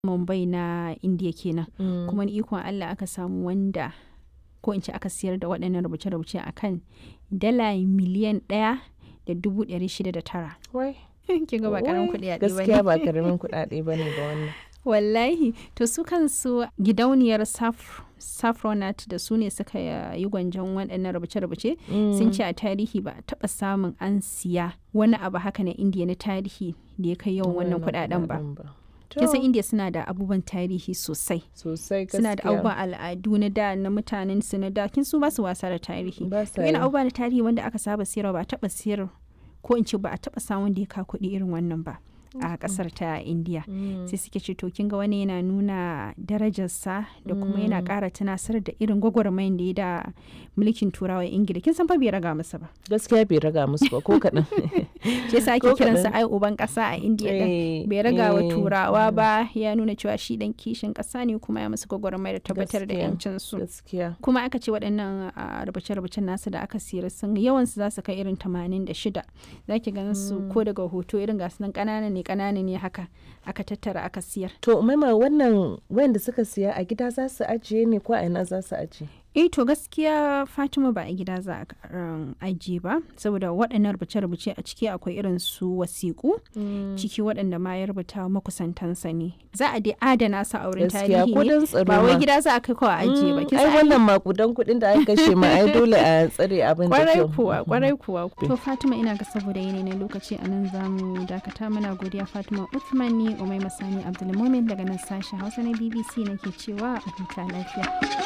Mumbai na Indiya kenan. Kuma ni ikon Allah aka samu wanda ko in ce aka siyar da waɗannan rubuce-rubuce a kan dala miliyan ɗaya da dubu ɗari shida da tara. Wai. Kin ga ba ƙaramin wai, kuɗi a Gaskiya ba karamin kuɗaɗe ba ne ga wannan. Wallahi to su kansu gidauniyar Saf Safronat da su ne suka yi gwanjon waɗannan rubuce-rubuce sun ce a tarihi ba a taɓa samun an siya wani abu haka na indiya na tarihi da ya kai yawan wannan kuɗaɗen ba. Kin san To, indiya suna da abubuwan tarihi sosai. Sosai gaskiya. Suna da abubuwan al'adu na da na mutanen su na da kin su ba su wasa da tarihi. Ba sa To yana yi. abubuwa na tarihi wanda aka saba siyarwa ba a taɓa siyar ko in ce ba a taɓa samun da ya ka kuɗi irin wannan ba a ƙasar ta indiya. Mm. sai suke ce to kin ga wani yana nuna darajarsa da kuma yana ƙara tunasar da irin gwagwarmayin da ya da mulkin turawa ingila kin san fa bai raga masa ba Gaskiya bai raga musu ba ko kaɗan. shi yasa ake Ko kiransa kaɗan. ai uban ƙasa a indiya din Eh, bai raga wa eh, turawa ba ya nuna cewa shi dan kishin ƙasa ne kuma ya musu gwagwarmaya da tabbatar da Gaskiya. yancin su Gaskiya. kuma aka ce waɗannan a, rubuce-rubucen nasu da aka siyar sun yawansu za su kai irin 86 za ki ganin su ko daga hoto irin gasu nan ƙanana ne ƙanana ne haka aka tattara aka siyar To maima wannan wanda suka siya a gida za su ajiye ne ko a ina za su ajiye? eh to gaskiya fatima ba a gida za a um, ajiye ba saboda waɗannan rubuce-rubuce a ciki akwai irin su wasiƙu ciki waɗanda ma ya rubuta wa makusantansa ne za a dai adana su a wurin Gaskiya tarihi ko ne don tsaro ba wai ma. gida za a kai kawai a ajiye ba Mm, kin ai san ai wannan makudan kuɗin da aka kashe ma ai dole a tsare abin da kwarai kyau. kuwa kwarai kuwa to fatima ina ga saboda yanayi na lokaci a nan za mu dakata muna godiya fatima uthman ni umai masani abdulmumin daga nan sashen hausa na bbc nake cewa a huta lafiya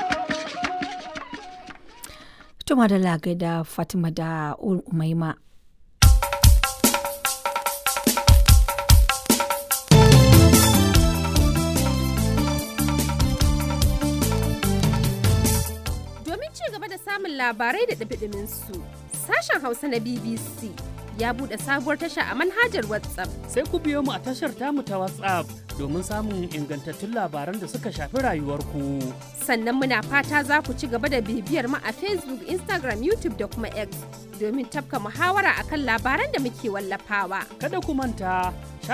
Tuma da lagai da Fatima da Umaima. Domin ci gaba da samun labarai da ɗumi su sashen Hausa na BBC ya buɗe sabuwar tasha a manhajar WhatsApp. sai ku biyo mu a tashar tamu ta WhatsApp domin samun ingantattun labaran da suka shafi rayuwarku. Sannan muna fata za ku ci gaba da bibiyar mu a Facebook, Instagram, YouTube da kuma X domin tafka muhawara akan labaran da muke wallafawa. Kada ku manta